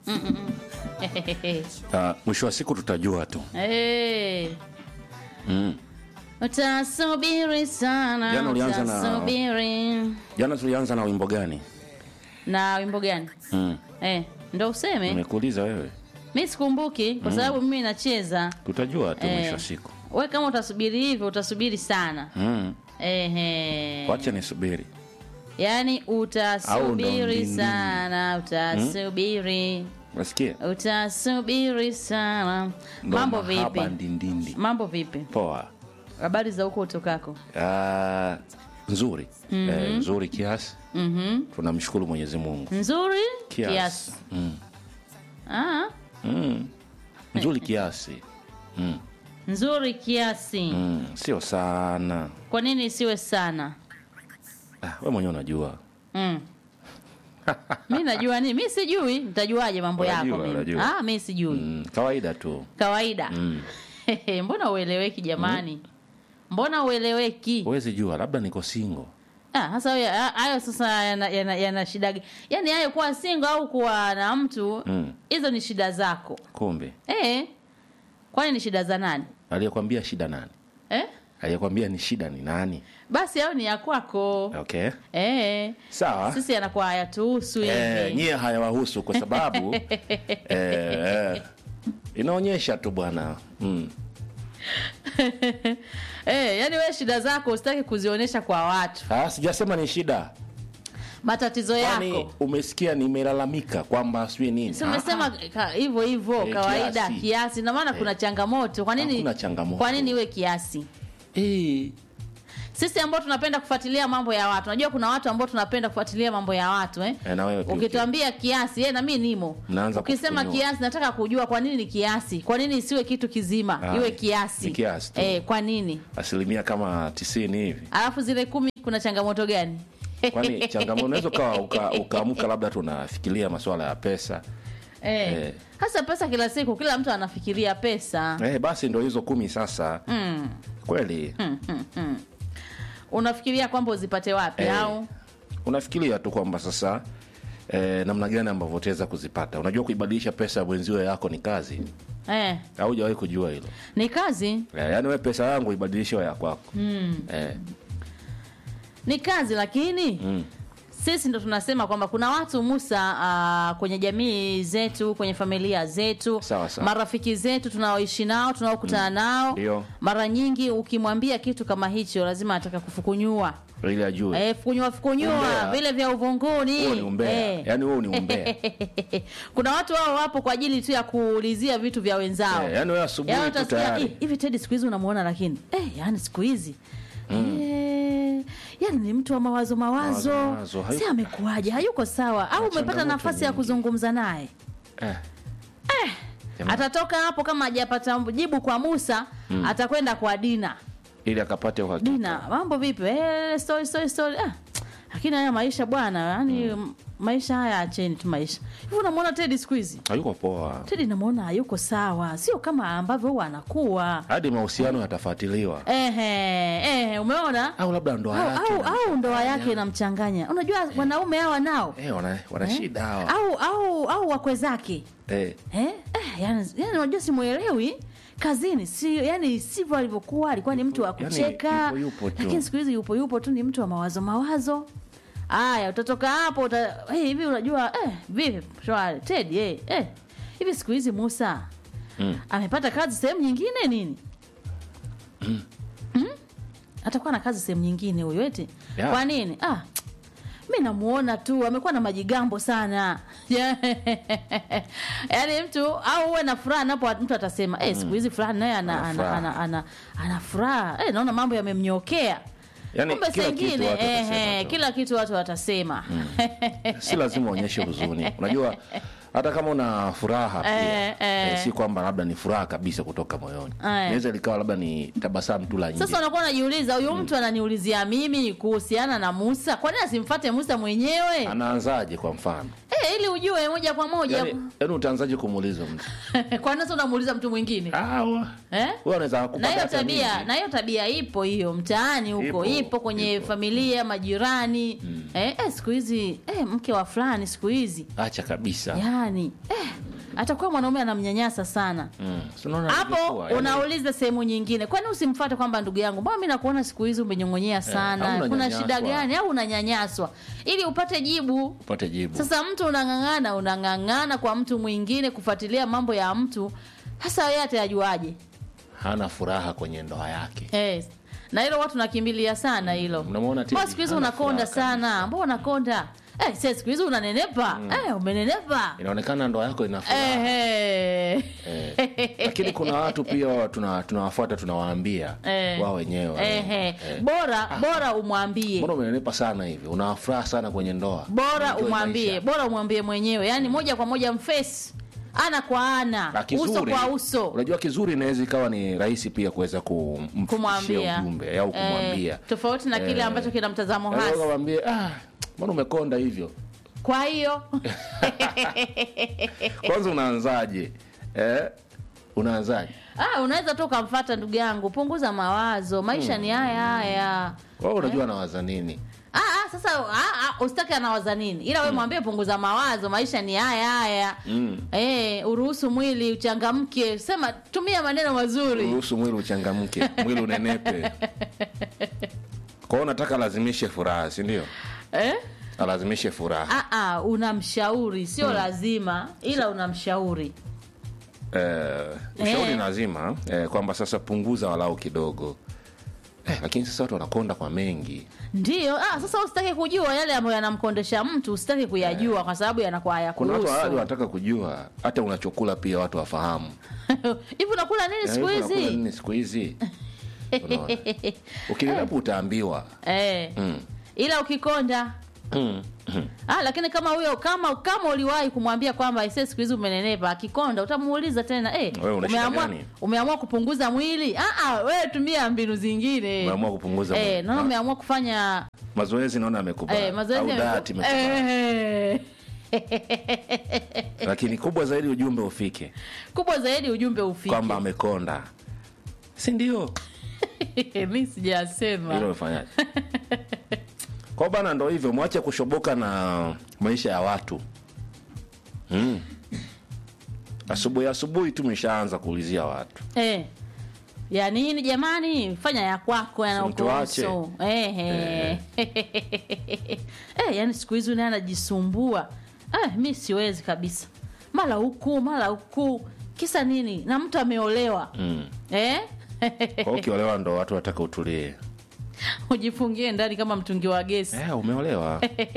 Ah, mwisho wa siku tutajua tu Eh, mm. utasubiri sana Jana ulianza na- utasubiri jana tulianza na wimbo gani na wimbo gani mm. eh, ndo useme nimekuuliza wewe mi sikumbuki kwa sababu mimi nacheza tutajua tu Eh. mwisho wa siku we kama utasubiri hivyo utasubiri sana mm. Ehe. wacha nisubiri yaani Au ndo utasubiri ndindini. sana utasubiri nasikia utasubiri sana Ndo mambo mahaba vipi ndindindi mambo vipi poa habari za huko utokako Ah, nzuri eh, nzuri kiasi mm tunamshukuru mwenyezi mungu nzuri kiasi, kiasi Mm. Ah, Mm. nzuri kiasi mm. nzuri kiasi Mm. sio sana kwa nini isiwe sana ah, we mwenyewe unajua mm. mi najua nini mi sijui nitajuaje mambo Unajua, yako mimi unajua. ah, mi sijui mm. kawaida tu kawaida mm. mbona ueleweki jamani mbona ueleweki huwezi jua labda niko singo Ah, sasa hayo- ha- hayo sasa yana, yana, yana shida g- yaani hayo kuwa singo au kuwa na mtu Mm. hizo ni shida zako kumbe eh kwani ni shida za nani aliyekwambia shida nani eh? aliyekwambia ni shida ni nani basi au ni ya kwako okay eh. sawa sisi yanakuwa hayatuhusu eh, hivi nyie hayawahusu kwa sababu eh, inaonyesha tu bwana mm. eh, yaani wewe shida zako usitaki kuzionyesha kwa watu ah, sijasema ni shida matatizo kwani yako umesikia nimelalamika kwamba sijui nini si umesema ka- hivyo hivyo Eh, kawaida kiasi. kiasi na maana kuna changamoto kwa nini Hakuna changamoto. kwa nini iwe kiasi eh, sisi ambao tunapenda kufuatilia mambo ya watu najua kuna watu ambao tunapenda kufuatilia mambo ya watu eh? eh, na wewe pia ukituambia kiasi eh, na mi nimo Mnaanza ukisema kufunyua. kiasi nataka kujua kwa nini ni kiasi kwa nini isiwe kitu kizima Ah, iwe kiasi, ni kiasi tu. eh, kwa nini asilimia kama tisini hivi alafu zile kumi kuna changamoto gani kwani changamoto unaweza ukawa uka- ukaamka labda tunafikiria masuala ya pesa eh. Eh. hasa pesa kila siku kila mtu anafikiria pesa eh, basi ndo hizo kumi sasa mm. kweli Mm, mm, mm. unafikiria kwamba uzipate wapi Eh. au unafikiria tu kwamba sasa eh, namna gani ambavyo utaweza kuzipata unajua kuibadilisha pesa ya mwenzio yako ni kazi eh. au hujawahi kujua hilo ni kazi eh, yaani we pesa yangu ibadilishe ya kwako mm. eh, ni kazi lakini mm. sisi ndo tunasema kwamba kuna watu Musa uh, kwenye jamii zetu kwenye familia zetu Sawa, sawa. marafiki zetu tunaoishi nao tunaokutana nao Ndio. mara nyingi ukimwambia kitu kama hicho lazima ataka kufukunyua ili ajue eh, fukunyua fukunyua Umbea. vile vya uvunguni huo ni umbea Eh. yaani huo ni umbea kuna watu wao wapo kwa ajili tu ya kuulizia vitu vya wenzao eh, yaani wewe asubuhi Yaani tu utasikia, tayari "Eh, hivi tedi siku hizi unamuona lakini eh, yani siku hizi Eh, yani ni mtu wa mawazo mawazo, Mawazo, mawazo, hayuko- si amekuwaje hayuko sawa au Na umepata changamoto nafasi ya nyingi. kuzungumza naye eh. Jamaa, atatoka hapo kama hajapata jibu kwa musa atakwenda kwa dina ili akapate uhakika dina mambo vipi eh, story, story, story. Ah, lakini haya maisha bwana yani maisha haya acheni tu maisha hivi unamwona tedi siku hizi hayuko poa tedi namwona hayuko sawa sio kama ambavyo huwa anakuwa hadi mahusiano yatafuatiliwa ehe, ehe, umeona au labda ndoa au, yake au, au ndoa yake inamchanganya unajua wanaume hawa nao eh, wana, wana eh? shida hawa au au au wakwe zake eh. eh? Eh, yani, yani unajua simwelewi kazini si yani sivyo alivyokuwa alikuwa ni mtu wa Yani, kucheka yupo yupo tu. lakini siku hizi yupo yupo tu ni mtu wa mawazo mawazo haya utatoka hapo uta, hey, hivi unajua eh, vipi shwari tedi eh, eh. hivi siku hizi musa Mm. amepata kazi sehemu nyingine nini mm. atakuwa na kazi sehemu nyingine huyo eti Ya. kwa nini ah, mi namuona tu amekuwa na majigambo sana yaani mtu au uwe na furaha napo mtu atasema eh, siku hizi fulani naye ana, Ana ana, furaha. ana, ana, ana furaha eh, naona mambo yamemnyokea Yaani, kumbe kila kitu sengine watu watasema eh, tu. kila kitu watu watasema si lazima uonyeshe huzuni unajua hata kama una furaha pia Eh, eh. eh, si kwamba labda ni furaha kabisa kutoka moyoni Eh. naweza likawa labda ni tabasamu tu la nje sasa unakuwa unajiuliza huyu mtu ananiulizia mimi kuhusiana na musa kwani asimfate musa mwenyewe anaanzaje kwa mfano eh, ili ujue moja kwa moja yaani yaani utaanzaje kumuuliza mtu kwani sasa unamuuliza mtu mwingine Ah, wa- eh? huyo anaweza na kukupa hiyo data tabia nyingi. na hiyo tabia ipo hiyo mtaani huko Ipo, ipo, kwenye ipo. familia majirani eh, eh, siku hizi eh, mke wa fulani siku hizi acha kabisa ya gani eh, atakuwa mwanaume anamnyanyasa sana Mm. Si unaona hapo ilivyokuwa, yani- unauliza sehemu nyingine kwani usimfuate kwamba ndugu yangu mbona mi nakuona siku hizi umenyong'onyea sana au kuna unanyanyaswa. shida gani au unanyanyaswa ili upate jibu upate jibu sasa mtu unang'ang'ana unang'ang'ana kwa mtu mwingine kufuatilia mambo ya mtu hasa yeye atayajuaje hana furaha kwenye ndoa yake eh, na hilo watu nakimbilia sana hilo Mnamuona Teddy? mbona siku hizi Hana unakonda furaha sana mbona unakonda eh, sasa siku hizi unanenepa eh, umenenepa inaonekana ndoa yako ina furaha eh, Eh, lakini kuna watu pia wa- tuna- tunawafuata tunawaambia Eh. wao wenyewe eh, eh. eh, bora bora umwambie mbona umenenepa sana hivi unafuraha sana kwenye ndoa bora Enjoy umwambie maisha. bora umwambie mwenyewe yaani moja kwa moja mfesi ana kwa ana Na kizuri, uso kwa uso unajua kizuri inaweza ikawa ni rahisi pia kuweza kumfikishia kumwambia ujumbe au kumwambia eh, tofauti na kile Eh. ambacho kina mtazamo Yaani hasi ukamwambia ah mbona umekonda hivyo kwa hiyo kwanza unaanzaje eh? unaanzaje ah, unaweza tu ukamfata ndugu yangu punguza mawazo maisha ni haya haya wao unajua anawaza nini Ah, ah, sasa ah, ah, usitaki anawaza nini ila we mwambie punguza mawazo maisha ni haya haya Mm. eh, uruhusu mwili uchangamke sema tumia maneno mazuri ruhusu mwili uchangamke mwili unenepe kwa hiyo unataka alazimishe furaha si ndio eh? alazimishe furaha ah, ah, unamshauri sio lazima ila unamshauri eh, ushauri Eh. lazima eh, kwamba sasa punguza walau kidogo eh, lakini sasa watu wanakonda kwa mengi ndio ah, sasa usitaki kujua yale ambayo yanamkondesha mtu usitaki kuyajua kwa sababu yanakuwa kuna watu hadi hayakuhusu wanataka kujua hata unachokula pia watu wafahamu hivi unakula nini Eh, siku hivi unakula hizi nini siku hizi Unaona? ukinilapo utaambiwa eh. Mm. ila ukikonda Mm. Mm. Ah, lakini kama huyo kama kama uliwahi kumwambia kwamba ise siku hizi umenenepa akikonda utamuuliza tena eh, Wewe una shida umeamua, gani? umeamua kupunguza mwili ah, ah, wewe tumia mbinu zingine Umeamua kupunguza eh, mwili. naona Na- umeamua kufanya mazoezi naona amekubali eh, mazoezi au ya- diet imekubali. eh, lakini kubwa zaidi ujumbe ufike kubwa zaidi ujumbe ufike kwamba amekonda si ndio mi sijasema hilo umefanyaje kwa bana ndo hivyo mwache kushoboka na maisha ya watu mm. asubuhi asubuhi tu meshaanza kuulizia watu eh. ya nini jamani fanya ya kwako yanaokuhusu eh, eh. eh, yani siku hizi naye anajisumbua eh, mi siwezi kabisa mara huku mara huku kisa nini na mtu ameolewa mm. eh? kwa hiyo ukiolewa ndo watu wataka utulie ujifungie ndani kama mtungi wa gesi eh, umeolewa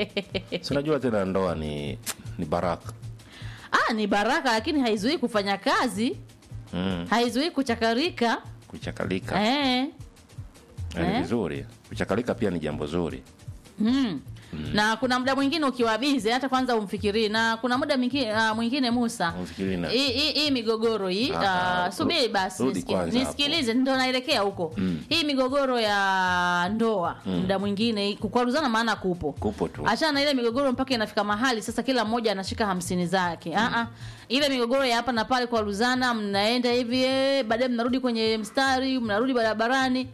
si unajua tena ndoa ni ni baraka ah, ni baraka lakini haizuii kufanya kazi mm. haizuii kuchakarika kuchakalika eh. Eh, ni Eh. vizuri kuchakalika pia ni jambo zuri Mm. na kuna muda mwingine ukiwa bize hata kwanza umfikirii na kuna muda mwingine, uh, mwingine musa Umfikirii na- hii hii- hii migogoro hii Ah, uh, subiri basi rudi nisiki- kwanza nisikilize ndo naelekea huko hii migogoro ya ndoa muda mwingine hii- kukwaruzana maana kupo Kupo tu. achana na ile migogoro mpaka inafika mahali sasa kila mmoja anashika hamsini zake mm. uh ile migogoro ya hapa na pale kwaruzana mnaenda hivi eh, baadaye mnarudi kwenye mstari mnarudi barabarani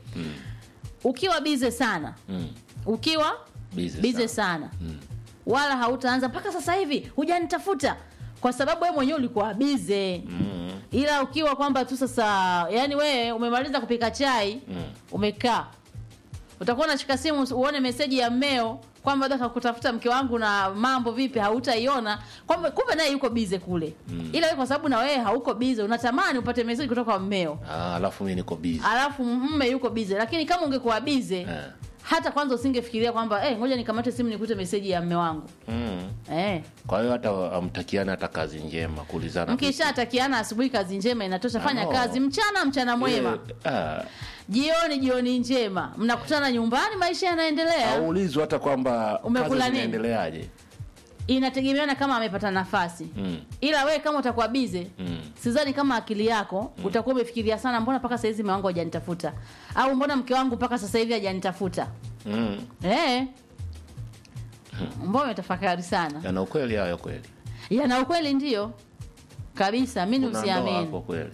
ukiwa bize sana mm. ukiwa Busy bize sana. sana wala hautaanza mpaka sasa hivi hujanitafuta kwa sababu wewe mwenyewe ulikuwa bize Mm. ila ukiwa kwamba tu sasa yani wewe umemaliza kupika chai Mm. umekaa utakuwa unashika simu uone meseji ya mmeo kwamba daka kutafuta mke wangu na mambo vipi hautaiona kwamba kumbe naye yuko bize kule mm. ila wewe kwa sababu na wewe hauko bize unatamani upate meseji kutoka kwa mmeo Ah, alafu mi niko busy alafu mme yuko bize lakini kama ungekuwa bize Eh. hata kwanza usingefikiria kwamba eh, ngoja nikamate simu nikute meseji ya mme wangu mm. eh. kwa hiyo hata amtakiana hata kazi njema kuulizana mkishatakiana asubuhi kazi njema inatosha fanya Ah, no. kazi mchana mchana mwema Eh, ah, jioni jioni njema mnakutana nyumbani maisha yanaendelea haulizwi hata kwamba Umekula kazi nini? zinaendeleaje inategemeana kama amepata nafasi mm. ila we kama utakuwa bize Mm. sidhani kama akili yako utakuwa umefikiria sana mbona mpaka sahizi mme wangu hajanitafuta au mbona mke wangu mpaka sasa hivi hajanitafuta Mm. eh. mbona umetafakari sana yana ukweli hayo kweli yana ukweli ndio kabisa amini Kuna ndoa hapo usiamini kweli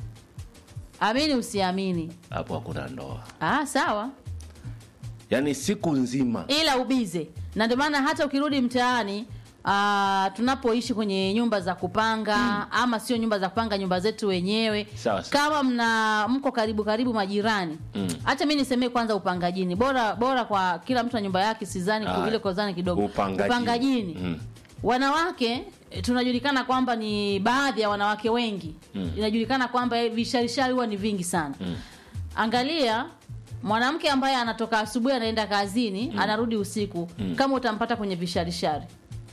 amini usiamini hapo hakuna ndoa ah, sawa yaani siku nzima ila ubize na ndio maana hata ukirudi mtaani Uh, tunapoishi kwenye nyumba za kupanga ama sio nyumba za kupanga nyumba zetu wenyewe Sawa, sawa. kama mna mko karibu karibu majirani hacha mi nisemee kwanza upangajini bora bora kwa kila mtu na nyumba yake sizani Ah, ile kozani kidogo upangajini. upangajini Mm. wanawake eh, tunajulikana kwamba ni baadhi ya wanawake wengi inajulikana kwamba eh, visharishari huwa ni vingi sana angalia mwanamke ambaye anatoka asubuhi anaenda kazini anarudi usiku kama utampata kwenye visharishari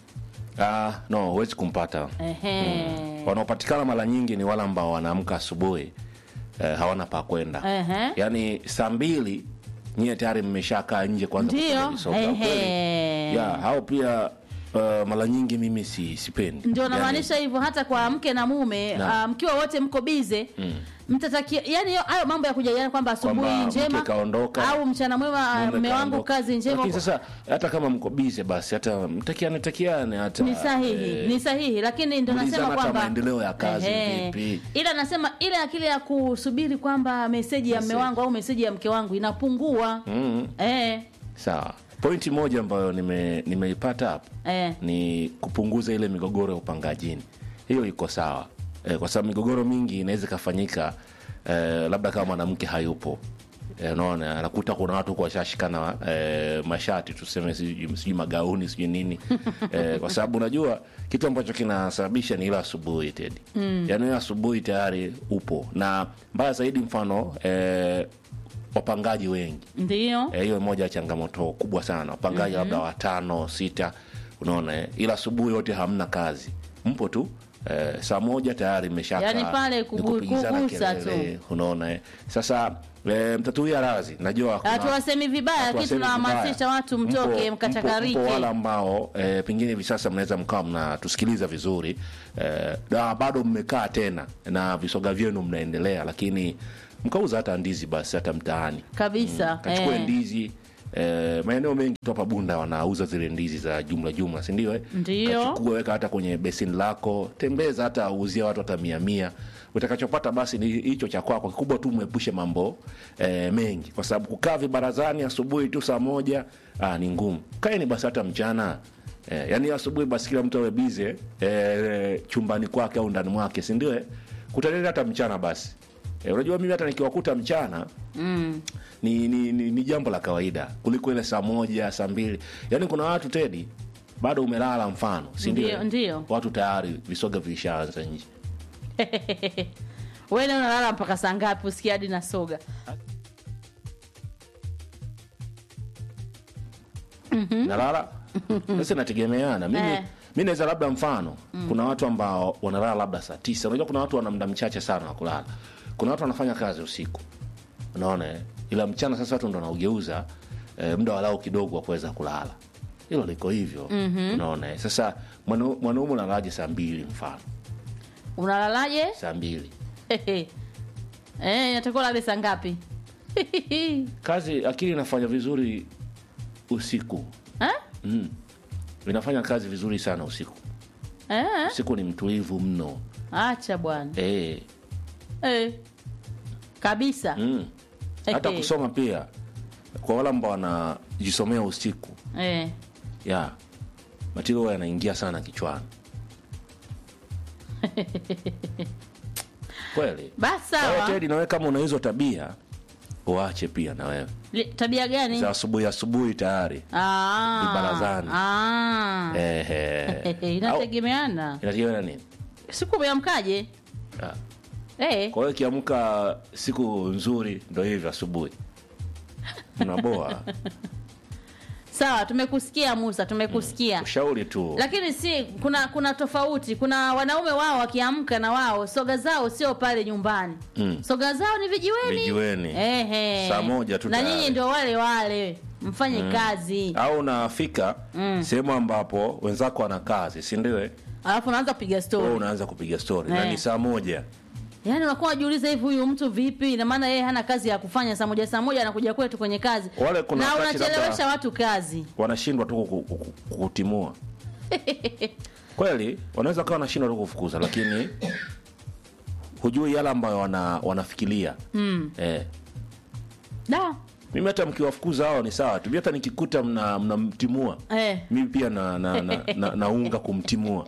Ah, no huwezi kumpata Ehe. wanaopatikana mara nyingi ni wale ambao wanaamka asubuhi eh, hawana pa kwenda Ehe. yaani saa mbili nyie tayari mmeshakaa nje kwanza Ndio. kupiga visoga. Ehe. Kweli. ya hao pia uh, mara nyingi mimi si sipendi ndio Yaani, namaanisha hivyo hata kwa mke na mume Na. ah, mkiwa wote mko bize mtatakia yani hiyo- hayo mambo ya kujaliana kwamba asubuhi Kwamba njema mke kaondoka, au mchana mwema ah, mume mme wangu kaondoka. kazi njema Lakini sasa hata kama mko bize basi hata mtakiane takiane hata ni sahihi eh, ni sahihi lakini ndo ulizana nasema hata kwamba maendeleo ya kazi Ehe. vipi. ila nasema ile akili ya kusubiri kwamba meseji ya mme Message. wangu au meseji ya mke wangu inapungua mm, eh, sawa pointi moja ambayo nime- nimeipata hapo eh. ni kupunguza ile migogoro ya upangajini hiyo iko sawa e, kwa sababu migogoro mingi inaweza ikafanyika e, labda kama mwanamke hayupo Eh, unaona anakuta kuna watu huko washashikana e, mashati tuseme sijui sijui magauni sijui nini e, kwa sababu unajua kitu ambacho kinasababisha ni ile asubuhi tedi mm. yaani ile asubuhi tayari upo na mbaya zaidi mfano e, wapangaji wengi ndio Eh, hiyo moja ya changamoto kubwa sana wapangaji labda watano sita unaona eh? ila asubuhi yote hamna kazi mpo tu eh, saa moja tayari mmeshaka Yaani pale ni kugu- kupigizana kugusa kelele, unaona eh? sasa eh, mtatuia razi najua kuna- hatuwasemi vibaya lakini hatuwasemi tunahamasisha vibaya. watu Mpo- mtoke mpo- mkachakarike mpo wale ambao eh, pengine hivi sasa mnaweza mkawa mnatusikiliza vizuri eh, na bado mmekaa tena na visoga vyenu mnaendelea lakini mkauza hata ndizi basi hata mtaani kabisa kachukue eh. ndizi eh, maeneo mengi tu hapa bunda wanauza zile ndizi za jumla jumla sindio eh? Ndio. kachukue weka hata kwenye besini lako tembeza hata uuzia watu hata mia mia utakachopata basi ni hicho cha kwako kikubwa tu mwepushe mambo eh, mengi kwa sababu kukaa vibarazani asubuhi tu saa moja ah, ni ngumu kaeni basi hata mchana eh, yani asubuhi basi kila mtu awe bize eh, chumbani kwake au ndani mwake sindio eh? kutaneni hata mchana basi eh, unajua mimi hata nikiwakuta mchana mm. ni, ni, ni, ni jambo la kawaida kuliko ile saa moja saa mbili yaani kuna watu tedi bado umelala mfano si ndio? Ndio, ndio. watu tayari visoga vilishaanza nje wene unalala mpaka saa ngapi usikia hadi na soga nalala sasa inategemeana mimi Eh. mi naweza labda mfano kuna watu ambao wanalala labda saa tisa unajua kuna watu wana muda mchache sana wa kulala kuna watu wanafanya kazi usiku unaona eh? ila mchana sasa watu ndo wanaugeuza eh, muda walau kidogo wa kuweza kulala hilo liko hivyo mm-hmm. unaona eh? sasa mwana- mwanaume unalalaje saa mbili mfano unalalaje saa mbili eh, natakiwa lale saa ngapi kazi akili inafanya vizuri usiku Eh? mm. inafanya kazi vizuri sana usiku Eh? usiku ni mtulivu mno acha bwana eh. eh. kabisa mm. hata Ehe. kusoma pia kwa wale ambao wanajisomea usiku eh. ya matiro yanaingia sana kichwani kweli basi Kwa hiyo sawa Teddy, nawe kama una hizo tabia uache pia na wewe Li- tabia gani za asubuhi asubuhi tayari Ah. Ni barazani. Ah. Ehe. inategemeana Au- inategemeana nini siku umeamkaje Ah. eh. kwa hiyo ikiamka siku nzuri ndo hivyo asubuhi unaboa sawa tumekusikia musa tumekusikia ushauri tu lakini si kuna kuna tofauti kuna wanaume wao wakiamka na wao soga zao sio pale nyumbani Mm. soga zao ni vijiweni Vijiweni. Ehe. Saa moja tu na tayari. nyinyi ndio wale wale mfanye kazi au unafika sehemu ambapo wenzako wana kazi sindiwe alafu unaanza kupiga wewe stori unaanza kupiga stori na Eh. ni saa moja yaani unakuwa unajiuliza hivi huyu mtu vipi ina maana yeye hana kazi ya kufanya saa moja saa moja anakuja kwetu kwenye kazi Wale kuna na wakati unachelewesha labda- watu kazi wanashindwa tu kuku- kuku- kukutimua kweli wanaweza kawa wanashindwa tu kufukuza lakini hujui yale ambayo wana, wanafikiria mm. eh, da mimi hata mkiwafukuza hao ni sawa tu Mimi hata nikikuta mna- mnamtimua Eh. mimi pia na, na, na, na, naunga kumtimua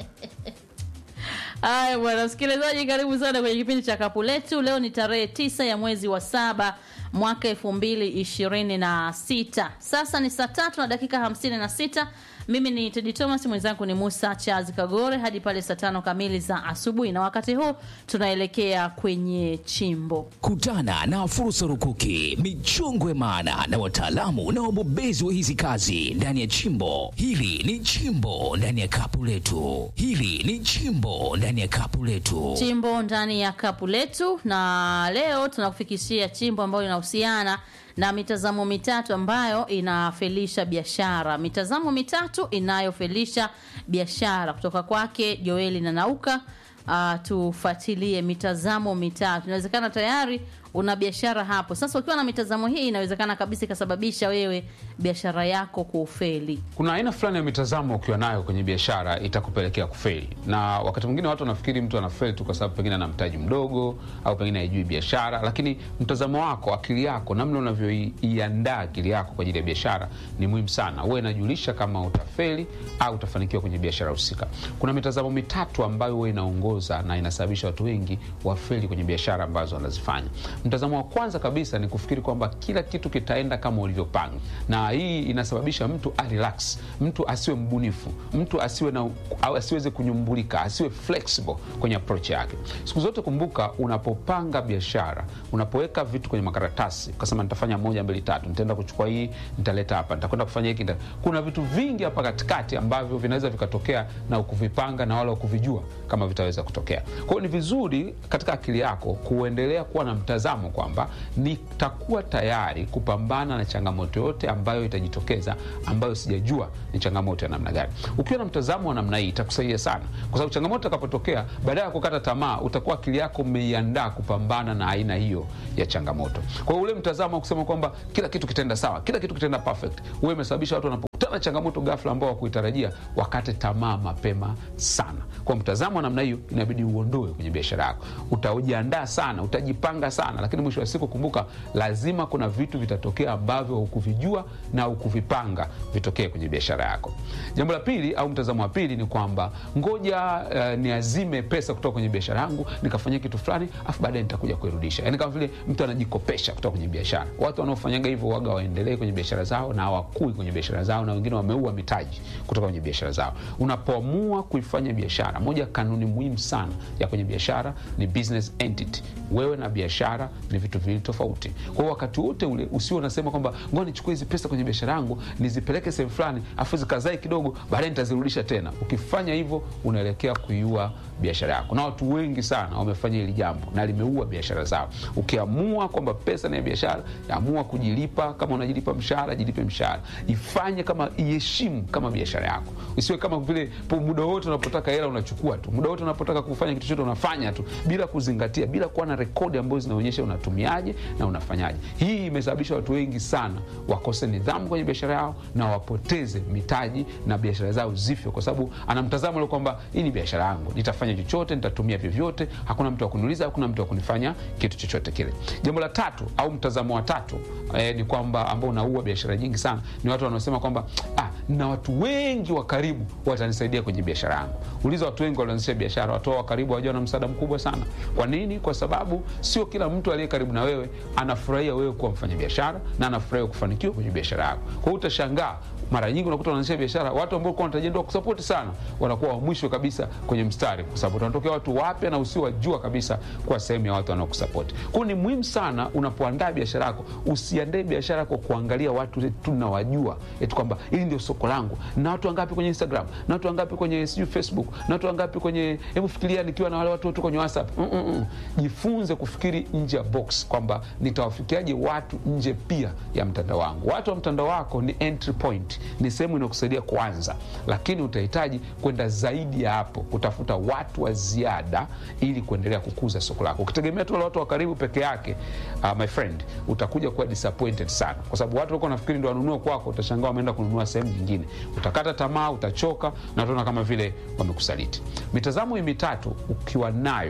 Haya bwana msikilizaji, karibu sana kwenye kipindi cha kapu letu. Leo ni tarehe tisa ya mwezi wa saba mwaka elfu mbili ishirini na sita. Sasa ni saa tatu na dakika hamsini na sita. Mimi ni Tedi Thomas, mwenzangu ni Musa Charles Kagore hadi pale saa tano kamili za asubuhi, na wakati huu tunaelekea kwenye chimbo. Kutana na fursa rukuki, michongwe maana na wataalamu na wabobezi wa hizi kazi ndani ya chimbo. Hili ni chimbo ndani ya kapu letu. Hili ni chimbo ndani ya kapu letu. chimbo ndani ya kapu letu, na leo tunakufikishia chimbo ambayo inahusiana na mitazamo mitatu ambayo inafelisha biashara. Mitazamo mitatu inayofelisha biashara kutoka kwake Joeli na Nauka. Uh, tufuatilie mitazamo mitatu. Inawezekana tayari una biashara hapo sasa. Ukiwa na mitazamo hii, inawezekana kabisa ikasababisha wewe biashara yako kufeli. kuna aina fulani ya mitazamo ukiwa nayo kwenye biashara itakupelekea kufeli, na wakati mwingine watu wanafikiri mtu anafeli tu kwa sababu pengine ana mtaji mdogo au pengine haijui biashara, lakini mtazamo wako, akili yako, namna unavyoiandaa akili yako kwa ajili ya biashara ni muhimu sana. Huwa inajulisha kama utafeli au utafanikiwa kwenye biashara husika. Kuna mitazamo mitatu ambayo huwa inaongoza na inasababisha watu wengi wafeli kwenye biashara ambazo wanazifanya. Mtazamo wa kwanza kabisa ni kufikiri kwamba kila kitu kitaenda kama ulivyopanga, na hii inasababisha mtu arelax, mtu asiwe mbunifu, mtu asiwe na au asiweze kunyumbulika, asiwe flexible kwenye approach yake. Siku zote kumbuka, unapopanga biashara, unapoweka vitu kwenye makaratasi, ukasema nitafanya moja mbili tatu, nitaenda kuchukua hii, nitaleta hapa, nitakwenda kufanya hiki, nita... kuna vitu vingi hapa katikati ambavyo vinaweza vikatokea na ukuvipanga na wala ukuvijua kama vitaweza kutokea. Kwa hiyo ni vizuri katika akili yako kuendelea kuwa na mtazamo kwamba nitakuwa tayari kupambana na changamoto yote ambayo itajitokeza ambayo sijajua ni changamoto ya namna gani. Ukiwa na mtazamo wa namna hii itakusaidia sana, kwa sababu changamoto itakapotokea, badala ya kukata tamaa, utakuwa akili yako umeiandaa kupambana na aina hiyo ya changamoto. Kwa hiyo ule mtazamo wa kusema kwamba kila kitu kitaenda sawa, kila kitu kitaenda perfect, huwa imesababisha watu wanapokutana na changamoto ghafla ambao wakuitarajia wakate tamaa mapema sana. Kwa mtazamo wa namna hiyo inabidi uondoe kwenye biashara yako. Utajiandaa sana, utajipanga sana, lakini mwisho wa siku kumbuka, lazima kuna vitu vitatokea ambavyo hukuvijua na hukuvipanga vitokee kwenye biashara yako. Jambo la pili au mtazamo wa pili ni kwamba ngoja uh, niazime pesa kutoka kwenye biashara yangu nikafanyia kitu fulani, afu baadaye nitakuja kuirudisha. Yani kama vile mtu anajikopesha kutoka kwenye biashara. Watu wanaofanyaga hivyo waga waendelee kwenye biashara zao na hawakui kwenye biashara zao, na wengine wameua mitaji kutoka kwenye biashara zao. Unapoamua kuifanya biashara, moja kanuni muhimu sana ya kwenye biashara ni business entity. Wewe na biashara ni vitu viwili tofauti. Kwa hiyo wakati wote ule usio unasema kwamba ngoja nichukue hizi pesa kwenye biashara yangu nizipeleke sehemu fulani, afu zikazae kidogo, baadaye nitazirudisha tena. Ukifanya hivyo, unaelekea kuiua biashara yako, na watu wengi sana wamefanya hili jambo na limeua biashara zao. Ukiamua kwamba pesa ni ya biashara, amua kujilipa. Kama unajilipa mshahara, jilipe mshahara, ifanye kama iheshimu kama biashara yako, isiwe kama vile po muda wote unapotaka hela unachukua tu, muda wote unapotaka kufanya kitu chote unafanya tu bila kuzingatia, bila kuwa na rekodi ambazo zinaonyesha unatumiaje na unafanyaje. Hii imesababisha watu wengi sana wakose nidhamu kwenye biashara yao na wapoteze mitaji na biashara zao zife, kwa sababu ana mtazamo ule kwamba hii ni biashara yangu, nitafanya chochote, nitatumia vyovyote, hakuna mtu wa kuniuliza, hakuna mtu wa kunifanya kitu chochote kile. Jambo la tatu au mtazamo wa tatu eh, ni kwamba ambao unaua biashara nyingi sana ni watu wanaosema kwamba ah, na watu wengi wa karibu watanisaidia kwenye biashara yangu. Uliza watu wengi walioanzisha biashara, watu wa karibu hawajao na msaada mkubwa sana. Kwa nini? Kwa sababu sio kila mtu aliye karibu na wewe anafurahia wewe kuwa mfanya biashara na anafurahia kufanikiwa kwenye biashara yako. Kwa hiyo utashangaa mara nyingi unakuta wanaanzisha biashara, watu ambao kwa wanatarajia ndio kusapoti sana, wanakuwa wa mwisho kabisa kwenye mstari, kwa sababu wanatokea watu wapya na usiowajua kabisa kwa sehemu ya watu wanaokusapoti. Kwa hiyo ni muhimu sana unapoandaa biashara yako, usiandae biashara kwa kuangalia watu tu nawajua, eti kwamba hili ndio soko langu, na watu wangapi kwenye Instagram, na watu wangapi kwenye sijui Facebook, na watu wangapi kwenye, hebu fikiria nikiwa na wale watu tu kwenye WhatsApp. Mm -mm -mm. Jifunze kufikiri nje ya box, kwamba nitawafikiaje watu nje pia ya mtandao wangu. Watu wa mtandao wako ni entry point ni sehemu inayokusaidia kwanza, lakini utahitaji kwenda zaidi ya hapo, kutafuta watu wa ziada ili kuendelea kukuza soko lako. Ukitegemea tu wale watu wa karibu peke yake, uh, my friend, utakuja kuwa disappointed sana, kwa sababu watu walikuwa nafikiri ndio wanunua kwako, utashangaa wameenda kununua sehemu nyingine, utakata tamaa, utachoka na utaona kama vile wamekusaliti. Mitazamo hii mitatu ukiwa nayo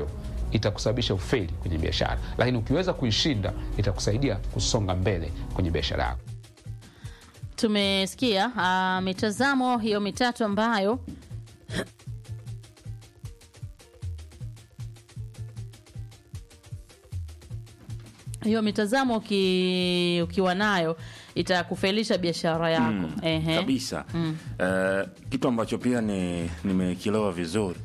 itakusababisha ufeli kwenye biashara, lakini ukiweza kuishinda itakusaidia kusonga mbele kwenye biashara yako. tumesikia uh, mitazamo hiyo mitatu ambayo hiyo mitazamo uki, ukiwa nayo itakufelisha biashara yako Ehe. kabisa Eh, kitu ambacho pia ni nimekielewa vizuri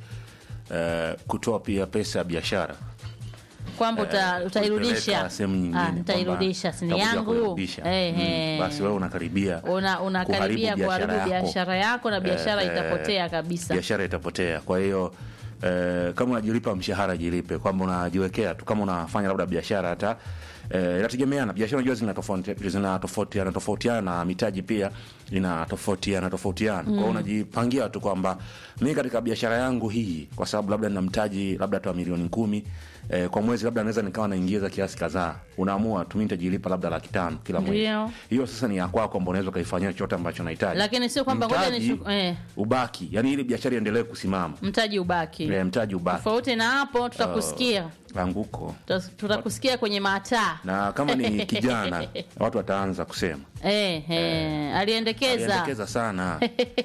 eh, kutoa pia pesa ya biashara kwamba uta, eh, utairudisha kuipeleka sehemu nyingine Ah, kwamba nitairudisha sini utakuja yangu kuirudisha. Ehe. Mm, basi wewe unakaribia una unakaribia kuharibu kuharibu biashara yako. biashara yako na biashara Eh, itapotea kabisa biashara itapotea kwa hiyo eh, kama unajilipa mshahara jilipe kwamba unajiwekea tu kama unafanya labda biashara hata eh, inategemeana biashara unajua zinatofauti- zinatofautiana tofautiana na mitaji pia inatofautiana tofautiana kwa hiyo unajipangia tu kwamba mi katika biashara yangu hii kwa sababu labda nina mtaji labda hata wa milioni kumi eh, kwa mwezi labda naweza nikawa naingiza kiasi kadhaa unaamua tu mi nitajilipa labda laki tano kila mwezi Ndio. hiyo sasa ni ya kwako kwamba unaweza ukaifanyia chochote ambacho nahitaji Lakini sio kwamba ngoja Mtaji nishu- eh. ubaki yani ili biashara iendelee kusimama mtaji ubaki Eh, mtaji ubaki tofauti na hapo tutakusikia anguko Tuta- tutakusikia kwenye mataa na kama ni kijana watu wataanza kusema eh, eh, aliendekeza aliendekeza sana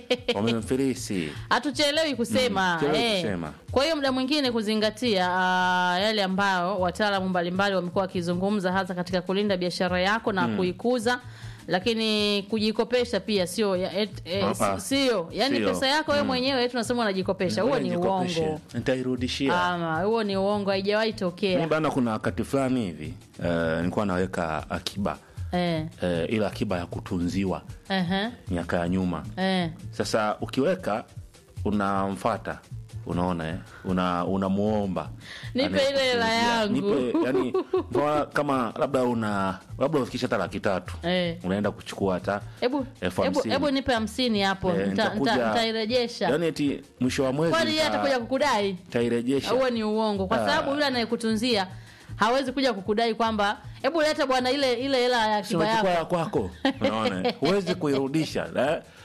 wamemfilisi hatuchelewi kusema, Mm, chelewi eh. kusema. kwa hiyo muda mwingine kuzingatia uh, yale ambayo wataalamu mbalimbali wamekuwa wakizungumza hasa katika kulinda biashara yako na kuikuza lakini kujikopesha pia sio ya- et- eh, Ah, ah. sio yani Sio. pesa yako wewe mwenyewe eti unasema unajikopesha huo ni Nijikopeshe. uongo nitairudishia ama huo ni uongo haijawahi mi tokea bana kuna wakati fulani hivi eh, nilikuwa naweka akiba eh, eh, ile akiba ya kutunziwa ehe, miaka ya nyuma eh. sasa ukiweka unamfata unaona eh? una unamuomba Nipe Anaye ile hela kutunzia. yangu. Nipe, yani mfano kama labda una labda ufikisha hata laki tatu Eh. unaenda kuchukua hata Hebu elfu hebu hamsini. hebu nipe hamsini hapo Eh, nita- nitakuja- nita- nitairejesha yani eti mwisho wa mwezi kwani yeye nita- atakuja kukudai nitairejesha huo ni uongo kwa Ah. sababu yule anayekutunzia hawezi kuja kukudai kwamba hebu leta bwana ile ile hela ya Si akiba unachukua yako ya kwako unaona huwezi kuirudisha eh?